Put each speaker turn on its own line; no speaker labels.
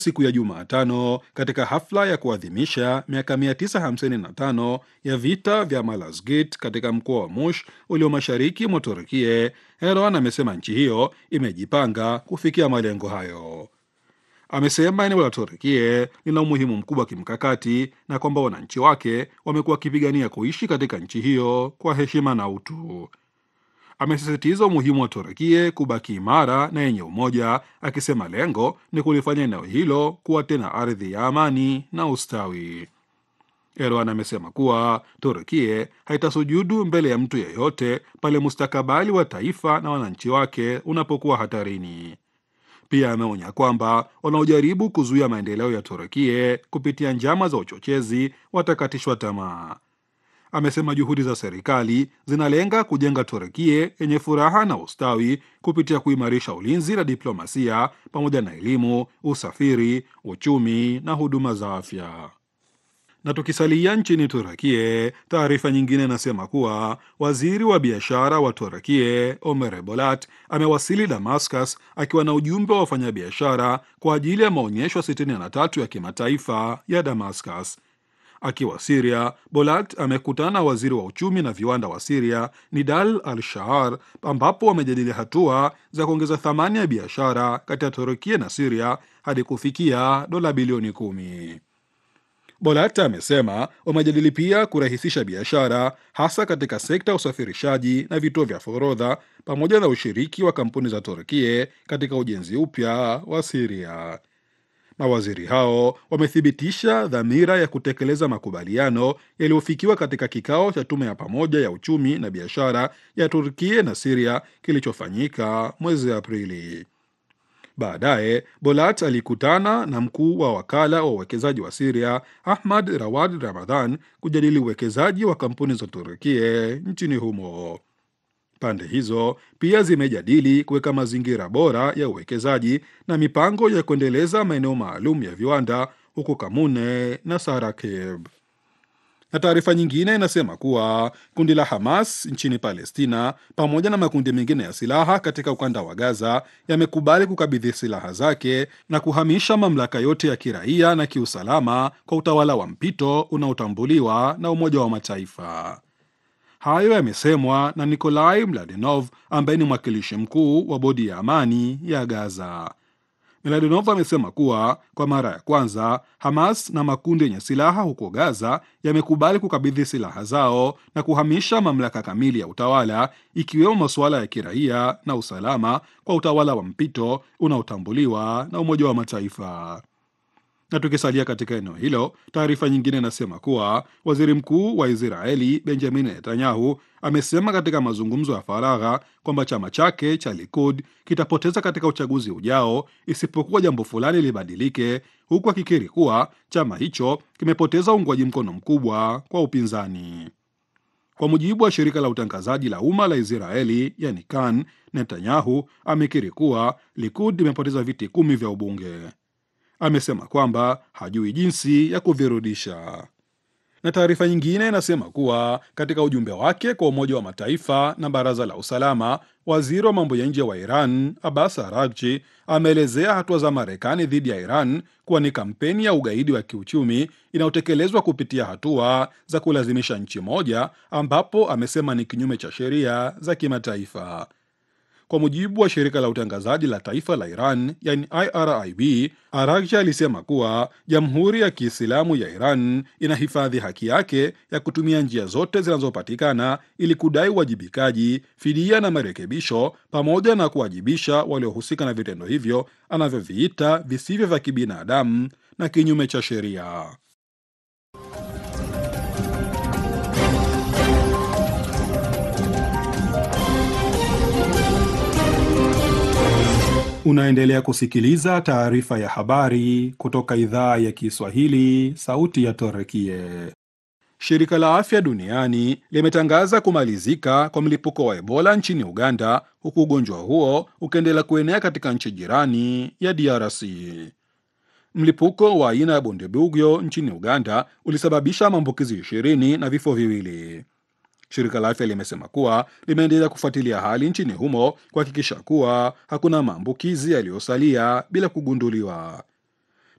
siku ya Jumatano katika hafla ya kuadhimisha miaka 955 ya vita vya Malazgirt katika mkoa wa Mush ulio mashariki mwa Turkie. Erdogan amesema nchi hiyo imejipanga kufikia malengo hayo. Amesema eneo la Turkie lina umuhimu mkubwa wa kimkakati na kwamba wananchi wake wamekuwa wakipigania kuishi katika nchi hiyo kwa heshima na utu. Amesisitiza umuhimu wa Turkie kubaki imara na yenye umoja, akisema lengo ni kulifanya eneo hilo kuwa tena ardhi ya amani na ustawi. Erdogan amesema kuwa Turkie haitasujudu mbele ya mtu yeyote pale mustakabali wa taifa na wananchi wake unapokuwa hatarini. Pia ameonya kwamba wanaojaribu kuzuia maendeleo ya Turkie kupitia njama za uchochezi watakatishwa tamaa. Amesema juhudi za serikali zinalenga kujenga Turkie yenye furaha na ustawi kupitia kuimarisha ulinzi na diplomasia pamoja na elimu, usafiri, uchumi na huduma za afya. Na tukisalia nchini Turakie, taarifa nyingine inasema kuwa waziri wa biashara wa Turakie Omer Bolat amewasili Damascus akiwa na ujumbe wa wafanyabiashara kwa ajili ya maonyesho 63 ya kimataifa ya Damascus. Akiwa Siria, Bolat amekutana na waziri wa uchumi na viwanda wa Siria Nidal Al Shahar, ambapo wamejadili hatua za kuongeza thamani ya biashara kati ya Turukia na Siria hadi kufikia dola bilioni kumi. Bolat amesema wamejadili pia kurahisisha biashara hasa katika sekta ya usafirishaji na vituo vya forodha pamoja na ushiriki wa kampuni za Turkie katika ujenzi upya wa Siria. Mawaziri hao wamethibitisha dhamira ya kutekeleza makubaliano yaliyofikiwa katika kikao cha tume ya pamoja ya uchumi na biashara ya Turkie na Siria kilichofanyika mwezi Aprili. Baadaye Bolat alikutana na mkuu wa wakala wa uwekezaji wa Siria Ahmad Rawad Ramadhan kujadili uwekezaji wa kampuni za Turkie nchini humo. Pande hizo pia zimejadili kuweka mazingira bora ya uwekezaji na mipango ya kuendeleza maeneo maalum ya viwanda huko Kamune na Sarakeb. Na taarifa nyingine inasema kuwa kundi la Hamas nchini Palestina pamoja na makundi mengine ya silaha katika ukanda wa Gaza yamekubali kukabidhi silaha zake na kuhamisha mamlaka yote ya kiraia na kiusalama kwa utawala wa mpito unaotambuliwa na Umoja wa Mataifa. Hayo yamesemwa na Nikolai Mladenov ambaye ni mwakilishi mkuu wa bodi ya amani ya Gaza. Mladenov amesema kuwa kwa mara ya kwanza Hamas na makundi yenye silaha huko Gaza yamekubali kukabidhi silaha zao na kuhamisha mamlaka kamili ya utawala ikiwemo masuala ya kiraia na usalama kwa utawala wa mpito unaotambuliwa na Umoja wa Mataifa. Na tukisalia katika eneo hilo, taarifa nyingine inasema kuwa waziri mkuu wa Israeli Benjamin Netanyahu amesema katika mazungumzo ya faragha kwamba chama chake cha Likud kitapoteza katika uchaguzi ujao isipokuwa jambo fulani libadilike, huku akikiri kuwa chama hicho kimepoteza uungwaji mkono mkubwa kwa upinzani. Kwa mujibu wa shirika la utangazaji la umma la Israeli yani Kan, Netanyahu amekiri kuwa Likud imepoteza viti kumi vya ubunge. Amesema kwamba hajui jinsi ya kuvirudisha. Na taarifa nyingine inasema kuwa katika ujumbe wake kwa Umoja wa Mataifa na Baraza la Usalama, waziri wa mambo ya nje wa Iran Abbas Araghchi ameelezea hatua za Marekani dhidi ya Iran kuwa ni kampeni ya ugaidi wa kiuchumi inayotekelezwa kupitia hatua za kulazimisha nchi moja, ambapo amesema ni kinyume cha sheria za kimataifa. Kwa mujibu wa shirika la utangazaji la taifa la Iran yani IRIB, Araghchi alisema kuwa Jamhuri ya Kiislamu ya Iran inahifadhi haki yake ya kutumia njia zote zinazopatikana ili kudai uwajibikaji, fidia na marekebisho, pamoja na kuwajibisha waliohusika na vitendo hivyo anavyoviita visivyo vya kibinadamu na kinyume cha sheria. Unaendelea kusikiliza taarifa ya habari kutoka idhaa ya Kiswahili, sauti ya Torekie. Shirika la Afya Duniani limetangaza kumalizika kwa mlipuko wa Ebola nchini Uganda, huku ugonjwa huo ukiendelea kuenea katika nchi jirani ya DRC. Mlipuko wa aina ya Bundibugyo nchini Uganda ulisababisha maambukizi ishirini na vifo viwili. Shirika la afya limesema kuwa limeendelea kufuatilia hali nchini humo kuhakikisha kuwa hakuna maambukizi yaliyosalia bila kugunduliwa.